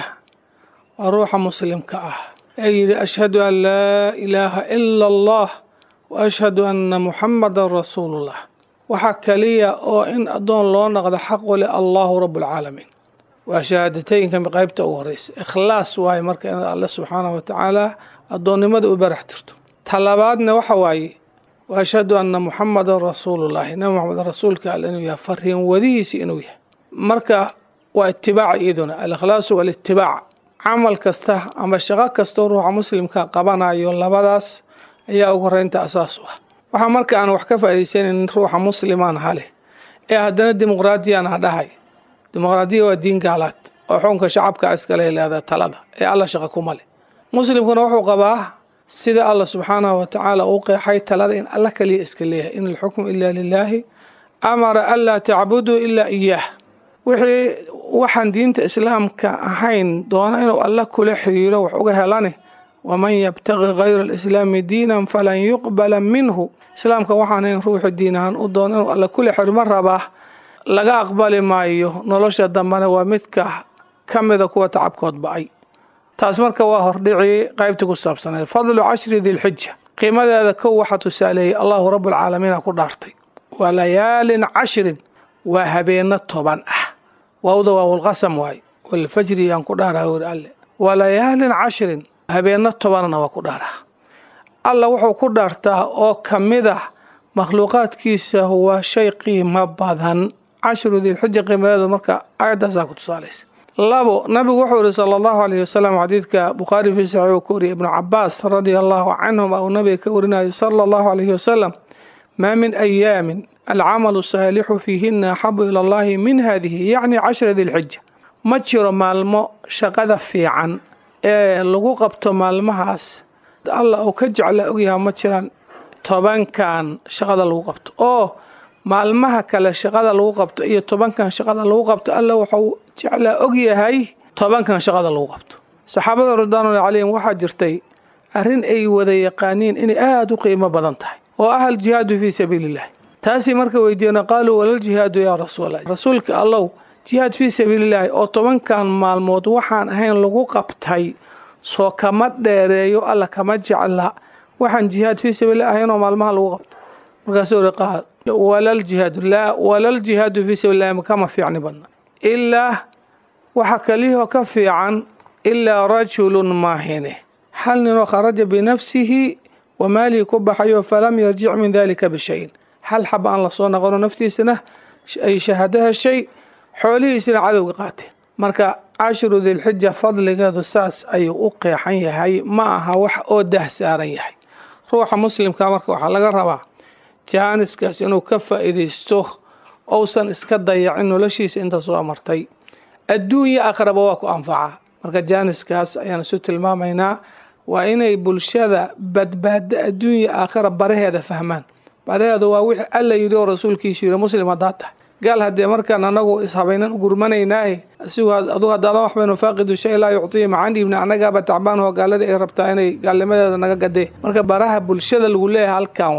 waa ruuxa muslimka ah ee yidhi ashhadu an laa ilaaha ila allah wa ashhadu anna muxamadan rasuulullah waxaa kaliya oo in addoon loo naqdo xaqu le allahu rabbulcaalamiin waa shahaadatooyinka qaybta ugu horeysa ikhlaas waaye marka inaad alle subxaanahu wa tacaala addoonnimada u barax tirto talabaadna waxa waaye wa ashhadu anna muxamadan rasuulullahi nabi moxamed rasuulka alle inuu yahay fariin wadihiisa inuu yahay marka waa itibaaca iyaduna alikhlaasu walitibaac camal kasta ama shaqo kastoo ruuxa muslimka qabanayo labadaas ayaa ugu horeynta asaas u ah waxaa marka aan wax ka faa'iidaysanan ruuxa muslimaan hale ee haddana dimuqraadiyaan ha dhahay dimuqraadiya waa diin gaalaad oo xukunka shacabka iskale leedaha talada ee alla shaqo kuma leh muslimkuna wuxuu qabaa sida allah subxaanahu wa tacaala uu qeexay talada in alla kaliya iska leeyahay in alxukmu ila lilaahi amara anlaa tacbuduu ilaa iyaah wixii waxaan diinta islaamka ahayn doona inuu alla kula xiriiro wax uga helane waman yabtaqi kayra alislaami diinan falan yuqbala minhu islaamka waxaan ahayn ruuxu diin ahaan u doona inuu alla kula xirma rabaa laga aqbali maayo nolosha dambena waa midka ka mida kuwa tacabkood ba-ay taas marka waa hordhicii qaybtii ku saabsaneed fadlu cashri dilxija qiimadeeda kow waxaa tusaaleeyey allahu rabbulcaalamiina ku dhaartay waa layaalin cashrin waa habeeno toban ah waawda waa walqasam waaye walfajri yaan ku dhaaraha weri alle waa layaalin cashrin habeeno tobanna waa ku dhaaraha alla wuxuu ku dhaartaa oo ka mid ah makhluuqaadkiisa waa shay qiimo badan cashru dilxija qiimadeedu marka aayaddaasaa ku tusaalaysa labo nabigu wuxuu yihi sala allahu alayhi wasalam xadiidka bukhaari fii saxiix uu ka wariyay ibnu cabaas radia allahu canhum uu nabiga ka warinayo sala allahu alayhi wasalam maa min ayaamin alcamalu saalixu fiihina axabu ila allahi min hadihi yacni cashra dilxija ma jiro maalmo shaqada fiican ee lagu qabto maalmahaas alla uu ka jecla ogyaha ma jiraan tobankan shaqada lagu qabto oo maalmaha kale shaqada lagu qabto iyo tobankan shaqada lagu qabto alla wuxuu jeclaa ogyahay tobankan shaqada lagu qabto saxaabada ridwaanulahi calayhim waxaa jirtay arrin ay wada yaqaaniin inay aada u qiimo badan tahay oo ah aljihaadu fii sabiiliillah taasii marka weydiiyena qaaluu walaljihaadu yaa rasuulallah rasuulka allow jihaad fii sabiilillaahi oo tobankan maalmood waxaan ahayn lagu qabtay soo kama dheereeyo alla kama jecla waxaan jihaad fii sabiilillah ahayn oo maalmaha lagu qabto markaasuu uri qaal walaljihaadu laa walaljihaadu fii sabiilillahi kama fiicni badna ilaa waxa kaliyahoo ka fiican ilaa rajulun maahine hal ninoo kharaja binafsihi wa maalihi ku baxayo falam yarjic min dalika bishayin hal xab aan lasoo naqono naftiisana ay shahaado heshay xoolihiisina cadowga qaateen marka cashru dilxija fadligeedu saas ayuu u qeexan yahay ma aha wax oo dah saaran yahay ruuxa muslimka marka waxaa laga rabaa jaaniskaas inuu ka faa'iidaysto ousan iska dayacin noloshiisa inta soo amartay adduunya aqraba waa ku anfacaa marka jaaniskaas ayaan isu tilmaamaynaa waa inay bulshada badbaado adduunya aakhira baraheeda fahmaan baraheedu waa wixii alla yidhi oo rasuulkiisu yidhi muslim haddaad tahay gaal haddee markaan anagu ishabaynan u gurmanaynaaye asigu adugu haddaadan wax baynu faaqidu shay laa yuctiya macaan dhiibna annagaaba tacbaan oo gaalada ay rabtaa inay gaalnimadeeda naga gadee marka baraha bulshada lagu leeyahay halkan waay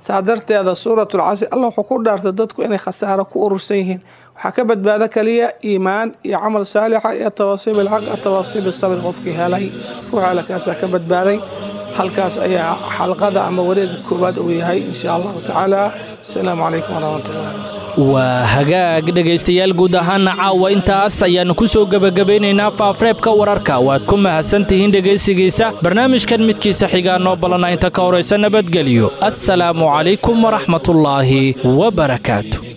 saa darteeda suuratulcasri allah wuxuu ku dhaartay dadku inay khasaaro ku urursan yihiin waxaa ka badbaado kaliya iimaan iyo camal saalixa iyo tawaasiib ilxaq atawaasiib isabir qofkii helay ruuxa kaasaa ka badbaaday halkaas ayaa xalqada ama wareega koowaad uu yahay insha allahu tacaala asalaamu calaykum waraxmatullahi waa hagaag dhegaystayaal guud ahaana caawa intaas ayaannu ku soo gebagabaynaynaa faafreebka wararka waad ku mahadsantihiin dhegaysigiisa barnaamijkan midkiisa xigaa noo ballana inta ka horaysa nabadgelyo assalaamu calaykum waraxmatullaahi wabarakaatu